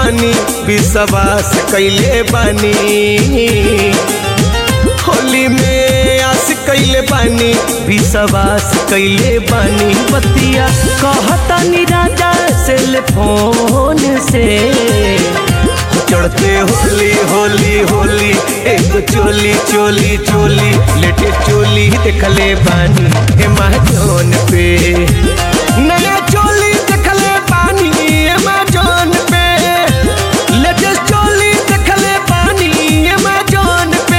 बानी विश्वास कैले बानी होली में आस कैले बानी विश्वास कैले बानी बतिया कहतानी राजा से ले फोन से चढ़ते होली होली होली एक चोली चोली चोली लेटे चोली देखले बानी हे महाजोन पे नया चोली देखले बानी हे महाजोन पे लेटेस्ट चोली देखले बानी हे महाजोन पे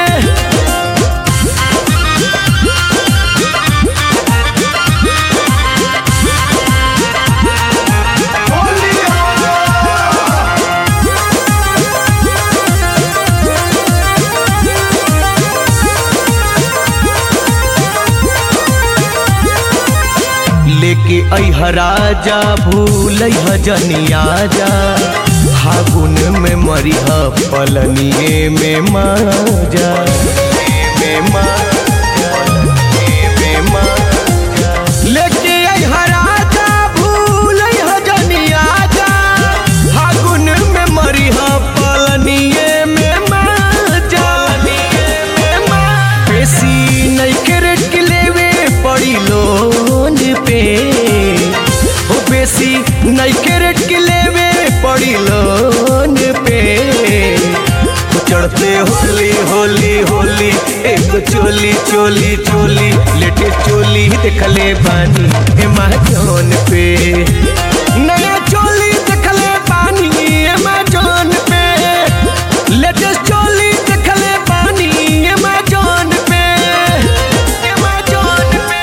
लेके अह राजा भूल जनिया जा फागुन में मरिह पलनिए में माजा में माजा, में माजा। लेके अह राजा भूल जनिया जा फागुन में मरिह पलनिए में माजा में माजा। बेसी नइखे रेट के लेवे पड़ी लोन पे ओ बेसी नइखे रेट के लेवे पड़ी लोन पे ओ चढ़ते होली होली होली एक चोली चोली चोली लेटे चोली देखले बानी हे महाजोन पे नया चोली देखले बानी हे महाजोन पे लेटेस्ट चोली देखले बानी हे महाजोन पे हे महाजोन पे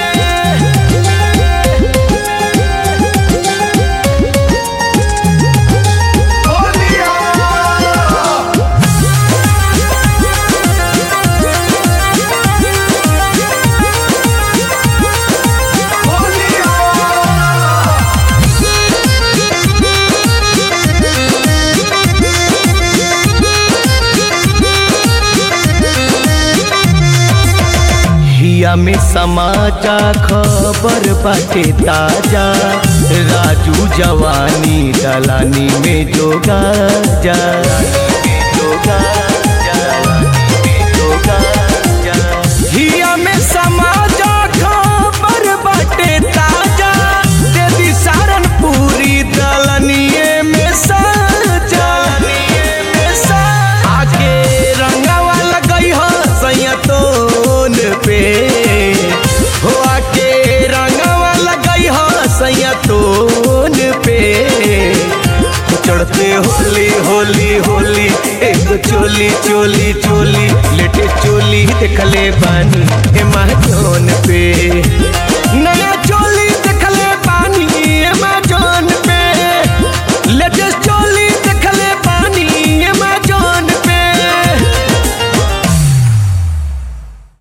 हिया में समाचा खबर बाटे ताजा राजू जवानी दलानी में जोगा जा जोगा हिया में समाचा खबर बाटे ताजा दे दी सारनपुरी दलनिए में साजा आगे रंगावा लगई हो सैयतोन पे हो आके रंगावा लगई हो सैयतोन पे चढ़ते होली होली होली एक चोली चोली चोली लेटे चोली देखले बानी हे महाजोन